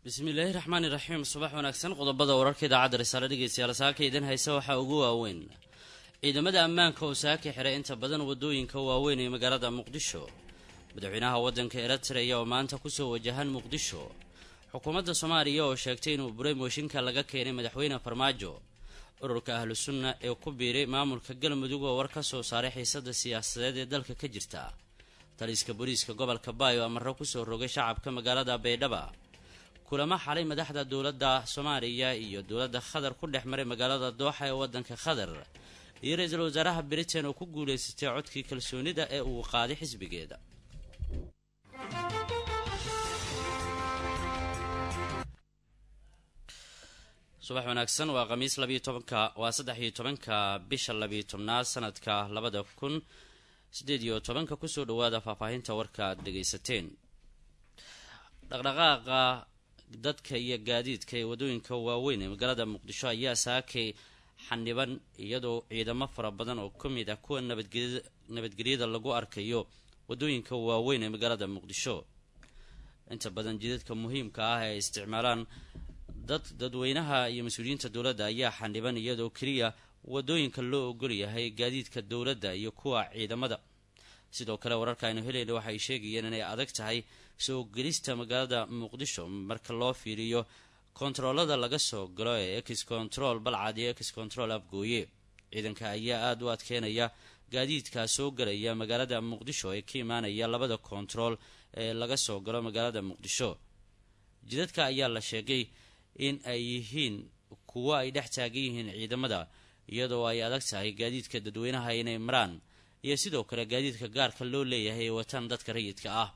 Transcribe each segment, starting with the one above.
bismillaahi raxmaani raxiim subax wanaagsan qodobada wararka idaacadda risaale dhegeystayaal saaka idin haysa waxaa ugu waaweyn ciidamada ammaanka oo saaka xiray inta badan wadooyinka waaweyn ee magaalada muqdisho madaxweynaha waddanka eritreya oo maanta kusoo wajahan muqdisho xukuumadda soomaaliya oo sheegtay inuu buray mooshinka laga keenay madaxweyne farmaajo ururka ahlu sunna ee ku biiray maamulka galmudug oo war ka soo saaray xiisada siyaasadeed ee dalka ka jirta taliska booliiska gobolka baayo amarro kusoo rogay shacabka magaalada baydhaba kulamo xalay madaxda dowladda soomaaliya iyo dowladda qatar ku dhex maray magaalada dooxa ee waddanka qatar iyo ra-iisul wasaaraha britain oo ku guulaysatay codkii kalsoonida ee uu qaaday xisbigeeda subax wanaagsan waa khamiis labiyo tobanka waa saddex iyo tobanka bisha labiyo tobnaad sanadka labada kun sideed iyo tobanka kusoo dhawaada faahfaahinta warka aad dhegaysateen dhaqdhaqaaqa dadka iyo gaadiidka ee wadooyinka waaweyn ee magaalada muqdisho ayaa saakay xaniban iyadoo ciidamo fara badan oo ka mid ah kuwa nabadgelyada lagu arkayo wadooyinka waaweyn ee magaalada muqdisho inta badan jidadka muhiimka ah ee ay isticmaalaan dad dadweynaha iyo mas-uuliyiinta dowladda ayaa xaniban iyadoo keliya wadooyinka loo ogol yahay gaadiidka dowladda iyo kuwa ciidamada sidoo kale wararka aynu helayna waxay sheegayeen inay adag tahay soo gelista magaalada muqdisho marka loo fiiriyo kontaroolada laga soo galo ee ex control balcad iyo ex control afgooye ciidanka ayaa aada u adkeynaya gaadiidka soo galaya magaalada muqdisho ee ka imaanaya labada kontarool ee laga soo galo magaalada muqdisho jidadka ayaa la sheegay in ay yihiin kuwo ay dhex taagan yihiin ciidamada iyadoo ay adag tahay gaadiidka dadweynaha inay maraan iyo sidoo kale gaadiidka gaarka loo leeyahay ee wataan dadka rayidka ah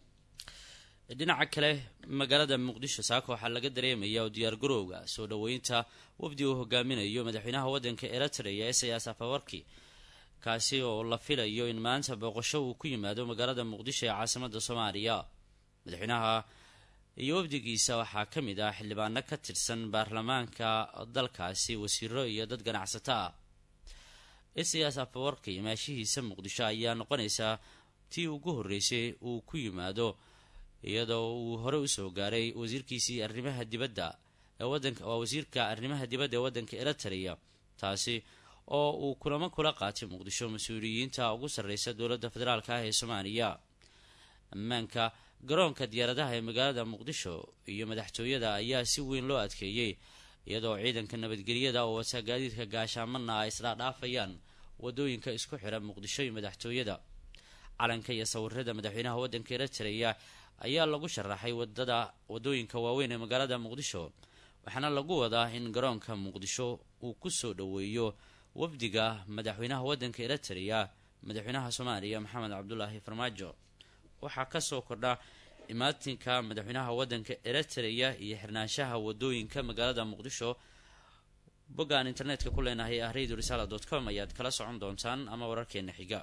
dhinaca kale magaalada muqdisho saaka waxaa laga dareemaya oo diyaargarowga soo dhaweynta wafdi uu hogaaminayo madaxweynaha waddanka eritreya esayas afawarki kaasi oo la filayo in maanta booqasho uu ku yimaado magaalada muqdisho ee caasimada soomaaliya madaxweynaha iyo wafdigiisa waxaa ka mid ah xildhibaano ka tirsan baarlamaanka dalkaasi wasiiro iyo dad ganacsato ah esayas afawarki maashihiisa muqdisho ayaa noqonaysaa tii ugu horreysay uu ku yimaado iyadoo uu hore usoo gaaray wasiirkiisii arrimaha dibadda ee wadanka waa wasiirka arrimaha dibadda ee waddanka eritreya taasi oo uu kulamo kula qaatay muqdisho mas-uuliyiinta ugu sarreysa dowladda federaalk ah ee soomaaliya ammaanka garoonka diyaaradaha ee magaalada muqdisho iyo madaxtooyada ayaa si weyn loo adkeeyey iyadoo ciidanka nabadgelyada oo wata gaadiidka gaashaamana ay isdhaadhaafayaan wadooyinka isku xira muqdisho iyo madaxtooyada calanka iyo sawirada madaxweynaha waddanka eritreya ayaa lagu sharaxay wadada wadooyinka waaweyn ee magaalada muqdisho waxaana lagu wadaa in garoonka muqdisho uu kusoo dhaweeyo wafdiga madaxweynaha waddanka eritreya madaxweynaha soomaaliya maxamed cabdulaahi farmaajo waxaa kasoo kordha imaatinka madaxweynaha waddanka eritreya iyo xirnaanshaha wadooyinka magaalada muqdisho boggaan internetka ku leenahay ah radio risala dot com ayaad kala socon doontaan ama wararkeena xiga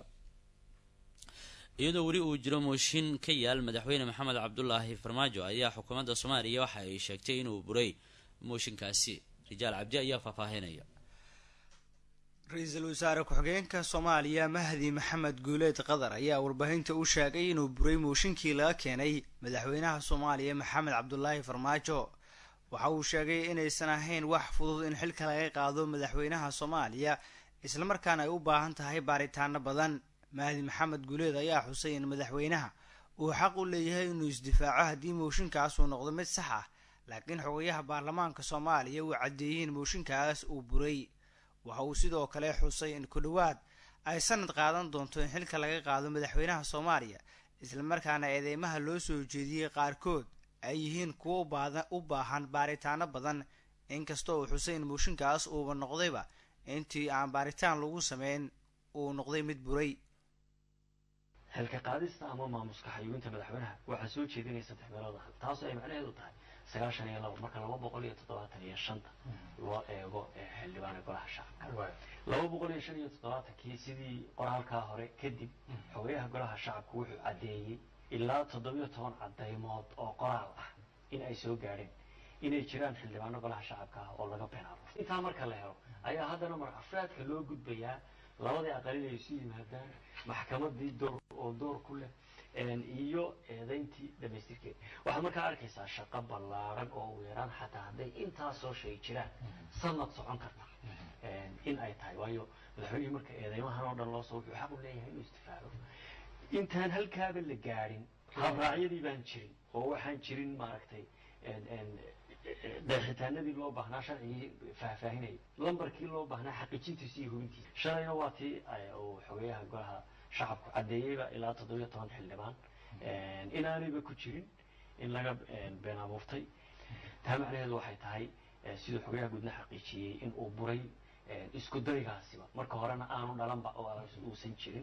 iyadoo weli uu jiro mooshin ka yaal madaxweyne maxamed cabdulaahi farmaajo ayaa xukuumadda soomaaliya waxa ay sheegtay inuu buray mooshinkaasi rijaal cabdi ayaa faahfaahinaya ra-iisul wasaare ku-xigeenka soomaaliya mahdi maxamed guuleed qatar ayaa warbaahinta u sheegay inuu buray mooshinkii laga keenay madaxweynaha soomaaliya maxamed cabdulaahi farmaajo waxa uu sheegay inaysan ahayn wax fudud in xilka laga qaado madaxweynaha soomaaliya islamarkaana ay u baahan tahay baaritaano badan mahdi maxamed guuleed ayaa xusay in madaxweynaha uu xaq u leeyahay inuu isdifaaco haddii mooshinkaas uu noqdo mid sax ah laakiin xogayaha baarlamaanka soomaaliya uu caddeeyey in mooshinkaas uu buray waxa uu sidoo kale xusay in ku dhowaad ay sanad qaadan doonto in xilka laga qaado madaxweynaha soomaaliya islamarkaana eedeymaha loo soo jeediyey qaarkood ay yihiin kuwo u baahan baaritaano badan inkasta uu xusay in mooshinkaas uuba noqdayba intii aan baaritaan lagu sameyn uu noqday mid buray xilka qaadista ama maamuska xayuubinta madaxweynaha waxaa soo jeedinaya saddex meelood ah taasoo ay macnaheedu tahay sagaashan iyo laba marka laba boqol iyo toddobaatan iyo shanta loo eego xildhibaana golaha shacabka laba boqol iyo shan iyo toddobaatankii sidii qoraalkaa hore kadib xogayaha golaha shacabka wuxuu caddeeyey ilaa toddobiyo toban cadaymood oo qoraal ah in ay soo gaadheen inay jiraan xildhibaano golaha shacabka ah oo laga beenaaro intaa marka la helo ayaa haddana mar afraadka loo gudbayaa labadii aqalin ay isu yimaadaan maxkamadii door oo door ku leh iyo eedayntii dhamaystirkeed waxaad markaa arkaysaa shaqo ballaaran oo ugu yaraan xataa hadday intaasoo shay jiraan sanad socon karta in ay tahay waayo madaxweynihii marka eedeymahan oo dhan loo soo wuxuu xaq u leeyahay inuu istifaado intaan halkaaba la gaadhin habraacyadii baan jirin oo waxaan jirin maaragtay deeqitaanadii loo baahnaa sharcigii faahfaahinayay lambarkii loo baahnaa xaqiijintiisa iyo hubintiisa shalayna waa tii uu xogeyaha golaha shacabku caddeeyeyba ilaa toddobiyo toban xildhibaan inaanayba ku jirin in laga been abuurtay taa macnaheedu waxay tahay siduu xogeyaha guudna xaqiijiyey in uu buray isku daygaasiba marka horena aanu dhalanba oo uusan jirin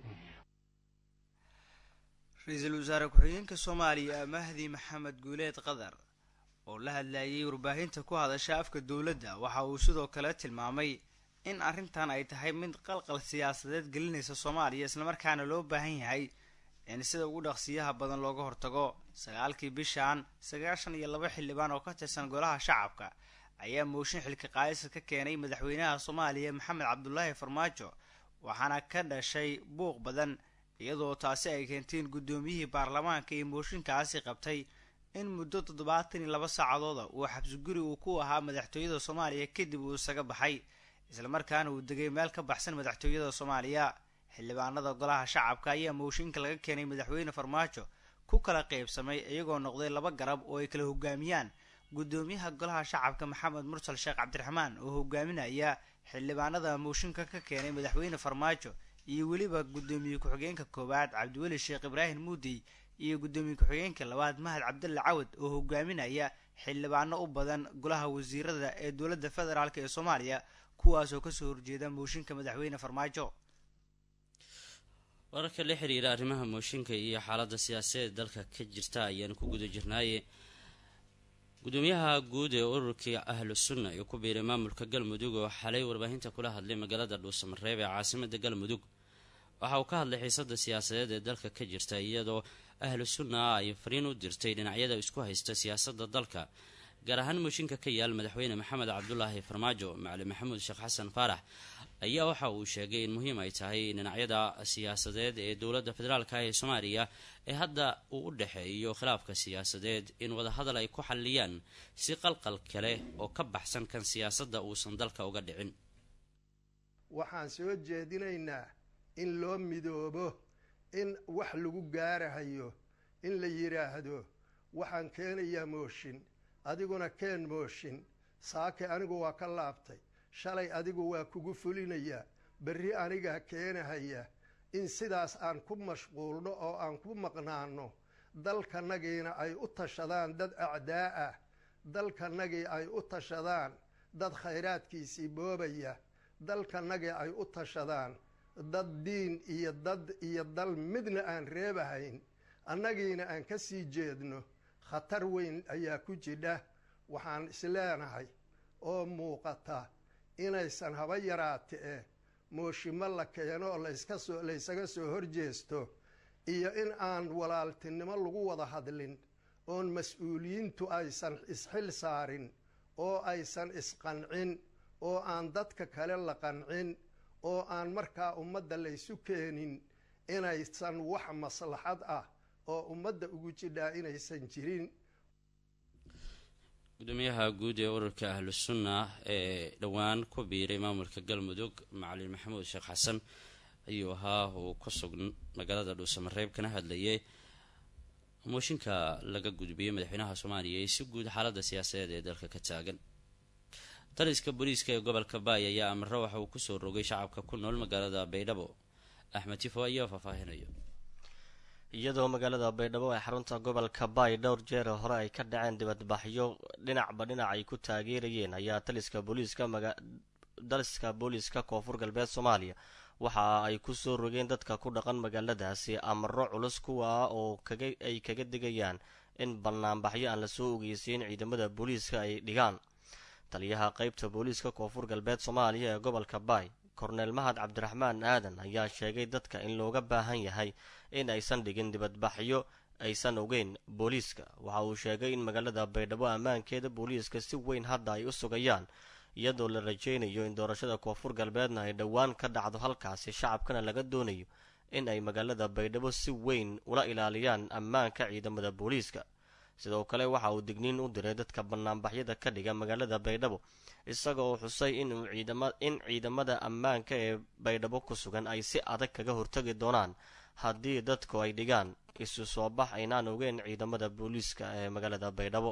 ra-iisul wasaare ku-xigeenka soomaaliya mahdi maxamed guuleed qadar oo la hadlayay warbaahinta ku hadasha afka dowladda waxa uu sidoo kale tilmaamay in arrintan ay tahay mid qalqal siyaasadeed gelinaysa soomaaliya islamarkaana loo baahan yahay in sida ugu dhaqsiyaha badan looga hortago sagaalkii bishan sagaashan iyo laba xildhibaan oo ka tirsan golaha shacabka ayaa mooshin xilka qaadisa ka keenay madaxweynaha soomaaliya maxamed cabdulaahi farmaajo waxaana ka dhashay buuq badan iyadoo taasi ay keenteen guddoomiyihii baarlamaanka iyo mooshinkaasi qabtay in muddo toddobaatan iyo laba saacadooda uu xabsiguri uu ku ahaa madaxtooyada soomaaliya kadib uu isaga baxay islamarkaana uu degay meel ka baxsan madaxtooyada soomaaliya xildhibaanada golaha shacabka ayaa mooshinka laga keenay madaxweyne farmaajo ku kala qaybsamay iyagoo noqday laba garab oo ay kala hogaamiyaan guddoomiyaha golaha shacabka maxamed mursal sheekh cabdiraxmaan oo hogaaminaya xildhibaanada mooshinka ka keenay madaxweyne farmaajo iyo weliba guddoomiye ku-xigeenka koowaad cabdiweli sheekh ibraahim muudey iyo guddoomiye ku-xigeenka labaad mahad cabdulle cawad oo hogaaminaya xildhibaano u badan golaha wasiirada ee dowladda federaalk ee soomaaliya kuwaasoo kasoo horjeeda mooshinka madaxweyne farmaajo wararka la xiriira arrimaha mooshinka iyo xaaladda siyaasadeed dalka ka jirta ayaanu ku guda jirnaaye gudoomiyaha guud ee ururkii ahlu sunna ee ku biiray maamulka galmudug oo xalay warbaahinta kula hadlay magaalada dhuusamareeb ee caasimada galmudug waxa uu ka hadlay xiisada siyaasadeed ee dalka ka jirta iyadoo ahlu sunna ay fariin u dirtay dhinacyada isku haysta siyaasada dalka gaar ahaan mooshinka ka yaal madaxweyne maxamed cabdulaahi farmaajo macalin maxamuud sheekh xasan faarax ayaa waxa uu sheegay in muhiim ay tahay dhinacyada siyaasadeed ee dowladda federaalk ee soomaaliya ee hadda uu u dhexeeyo khilaafka siyaasadeed in wadahadal ay ku xalliyaan si qalqal kale oo ka baxsan kan siyaasadda uusan dalka uga dhicin waxaan soo jeedinaynaa in loo midoobo in wax lagu gaarahayo in la yidhaahdo waxaan keenayaa mooshin adiguna keen mooshin saake anigu waa ka laabtay shalay adigu waa kugu fulinayaa berri anigaa keenahaya in sidaas aan ku mashquulno oo aan ku maqnaano dalkanagiina ay u tashadaan dad acdaa ah dalkanagii ay u tashadaan dad khayraadkiisii boobaya dalkanagii ay u tashadaan dad diin iyo dad iyo dal midna aan reebahayn annagiina aan ka sii jeedno khatar weyn ayaa ku jidha waxaan isleenahay oo muuqata inaysan haba yaraate eh mooshimo la keeno oo layska soo laysaga soo horjeesto iyo in aan walaaltinimo lagu wada hadlin oon mas-uuliyiintu aysan isxil saarin oo aysan isqancin oo aan dadka kale la qancin oo aan markaa ummadda laysu keenin inaysan wax maslaxad ah oo ummadda ugu jidhaa inaysan jirin gudoomiyaha guud ee ururka ahlu sunna ee dhowaan ku biiray maamulka galmudug macalin maxamuud sheekh xasan ayuu ahaa uu ku sugn magaalada dhuusamareeb kana hadlayay mooshinka laga gudbiyey madaxweynaha soomaaliya ee si guud xaalada siyaasadeed ee dalka ka taagan taliska booliiska ee gobolka baay ayaa amaro waxa uu kusoo rogay shacabka ku nool magaalada baydhabo axmed tifo ayaa faahfaahinayo iyadoo magaalada baydhabo ee xarunta gobolka baay dhowr jeer hore ay ka dhaceen dibadbaxyo dhinacba dhinac ay ku taageerayeen ayaa taliska booliiska daliska booliiska koonfur galbeed soomaaliya waxa ay kusoo rogeen dadka ku dhaqan magaaladaasi amaro culus kuwa oo ay kaga digayaan in banaanbaxyo aan lasoo ogeysiin ciidamada booliiska ay dhigaan taliyaha qeybta booliiska koonfur galbeed soomaaliya ee gobolka baay korneel mahad cabdiraxmaan aadan ayaa sheegay dadka in looga baahan yahay in aysan dhigin dibadbaxyo aysan ogeyn booliiska waxa uu sheegay in magaalada baydhabo ammaankeeda booliiska si weyn hadda ay u sugayaan iyadoo la rajaynayo in doorashada koonfur galbeedna ay dhowaan ka dhacdo halkaasi shacabkana laga doonayo in ay magaalada baydhabo si weyn ula ilaaliyaan ammaanka ciidamada booliiska sidoo kale waxa uu digniin u diray dadka banaanbaxyada ka dhiga magaalada baydhabo isagoo xusay inuu ciidama in ciidamada ammaanka ee baydhabo ku sugan ay si adag kaga hortagi doonaan haddii dadku ay dhigaan isu soo bax aynaan ogeyn ciidamada booliiska ee magaalada baydhabo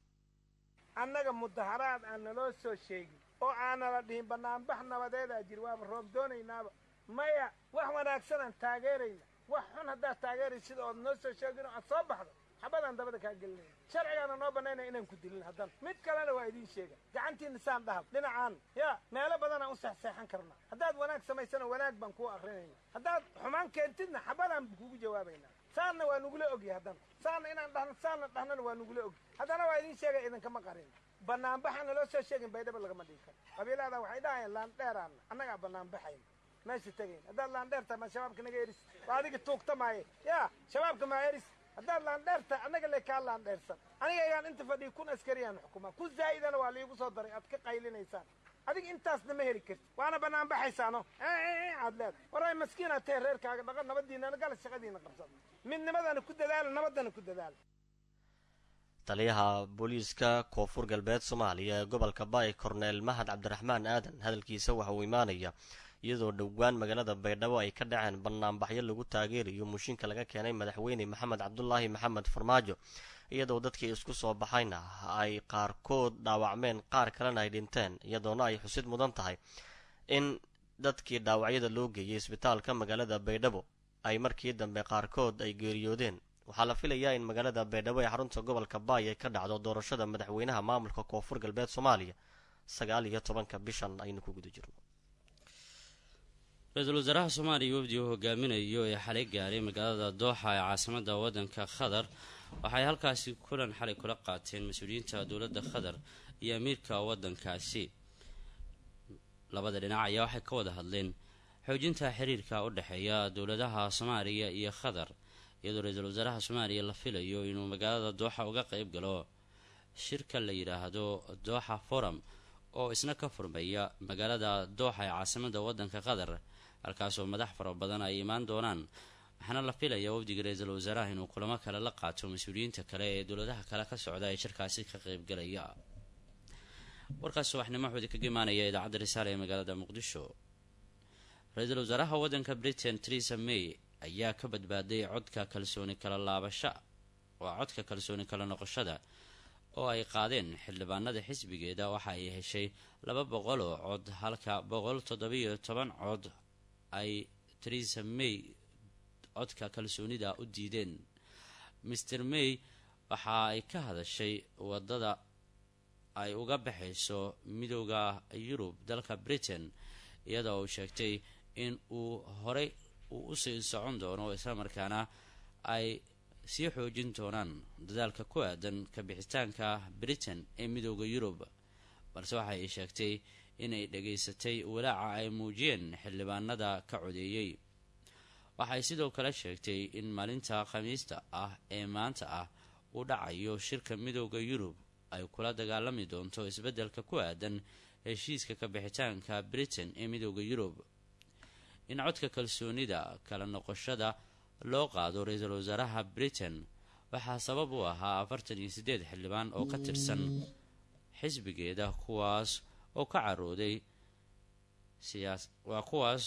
annaga mudaharaad aan naloo soo sheegin oo aanala dhihin bannaanbax nabadeedaa jir waaba roob doonaynaaba maya wax wanaagsanaan taageerayna wax xun haddaad taageeraysa sida ood noo soo sheegin oo aad soo baxdo xabadaan dabada kaa gelinayna sharcigaana noo bannaynaya inaan ku dilin haddana mid kalena waa idiin sheega gacantiina saan dhahab dhinacaan yaa meelo badanaan u seexseexan karnaa haddaad wanaag samaysana wanaag baan kuu akrinayna haddaad xumaan keentidna xabadaan kugu jawaabaynaa saanna waa nugula ogya haddana saanna inaan dhahno saanna dhahnana waa nugula ogy haddana waa idiin sheegaya idinkama qarin banaanbaxaan naloo soo sheegin baydhaba lagama dhigi karo qabiilada waxay dhahayaan laandheeraanna annagaa banaanbaxayna meesha tegayn haddaad laandheerta ma shabaabka naga eris waa adiga tuugta maaye yaa shabaabka maa eris haddaad laandheerta annaga le kaa laandheersan aniga ayaan inta fadhiya kun askariyaan xukumaa ku zaa'idana waa liigu soo daray aad ka qaylinaysaan adiga intaasna ma heli karti waana banaanbaxaysaano aad leeda waray maskiinaad tahe reerkaaga dhaqa nabadiinana gala shaqadiina qabsada midnimadana ku dadaala nabaddana ku dadaala taliyaha booliiska koonfur galbeed soomaaliya ee gobolka baay korneel mahad cabdiraxmaan aadan hadalkiisa waxa uu imaanaya iyadoo dhowaan magaalada baydhabo ay ka dhaceen banaanbaxyo lagu taageerayo mushinka laga keenay madaxweyne maxamed cabdulaahi maxamed farmaajo iyadoo dadkii isku soo baxayna ay qaarkood dhaawacmeen qaar kalena ay dhinteen iyadoona ay xusid mudan tahay in dadkii dhaawacyada loo geeyay isbitaalka magaalada baydhabo ay markii dambe qaarkood ay geeriyoodeen waxaa la filayaa in magaalada baydhabo ee xarunta gobolka baay ay ka dhacdo doorashada madaxweynaha maamulka koonfur galbeed soomaaliya sagaal iyo tobanka bishan aynu ku guda jirno ra-iisul wasaaraha soomaaliya wafdi uu hogaaminayo ee xalay gaaray magaalada dooxa ee caasimada waddanka qatar waxay halkaasi kulan xalay kula qaateen mas-uuliyiinta dowladda qatar iyo amiirka waddankaasi labada dhinac ayaa waxay ka wada hadleen xoojinta xiriirka u dhexeeya dowladaha soomaaliya iyo qatar iyadoo ra-iisul wasaaraha soomaaliya la filayo inuu magaalada dooxa uga qeyb galo shirka la yidhaahdo dooxa forum oo isna ka furmaya magaalada dooxa ee caasimada waddanka qatar halkaasoo madax fara badan ay imaan doonaan waxaana la filaya wafdiga ra-iisul wasaaraha inuu kulamo kale la qaato mas-uuliyiinta kale ee dowladaha kale ka socda ee shirkaasi ka qeybgalaya warkaas subaxnimo waxuu idinkaga imaanaya idaacadda risaale ee magaalada muqdisho ra-iisul wasaaraha waddanka britain teresa may ayaa ka badbaaday codka kalsooni kala laabasha waa codka kalsooni kala noqoshada oo ay qaadeen xildhibaanada xisbigeeda waxa ay heshay laba boqol oo cod halka boqol toddobiyo toban cod ay teresa may codka kalsoonida u diideen master may waxa ay ka hadashay wadada ay uga baxayso midooda yurub dalka britain iyadoo uu sheegtay in uu horey uu usii socon doono islamarkaana ay sii xoojin doonaan dadaalka ku aadan ka bixitaanka britain ee midooda yurub balse waxa ay sheegtay inay dhageysatay walaaca ay muujiyeen xildhibaanada ka codeeyey waxay sidoo kale sheegtay in maalinta khamiista ah ee maanta ah uu dhacayo shirka midooda yurub ay kula dagaalami doonto isbeddelka ku aadan heshiiska ka bixitaanka britain ee midooda yurub in codka kalsoonida kala noqoshada loo qaado ra-iisul wasaaraha britain waxaa sabab u ahaa afartan iyo siddeed xildhibaan oo ka tirsan xisbigeeda kuwaas oo ka carooday siyaas waa kuwaas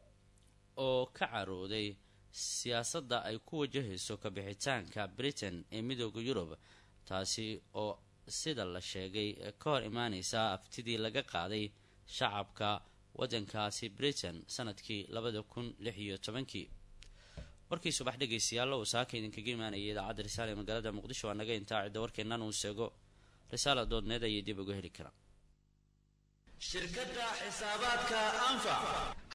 oo ka carooday siyaasadda ay ku wajahayso ka bixitaanka britain ee midooda yurub taasi oo sida la sheegay ka hor imaaneysa aftidii laga qaaday shacabka waddankaasi britain sanadkii labada kun lix iyo tobankii warkii subax dhegaystayaal uu saaka idinkaga imaanayay idaacadda risaale ee magaalada muqdisho waa naga intaa cidda warkeennan uu seego risaala doodneed ayay dib uga heli karaan shirkadda xisaabaadka anfac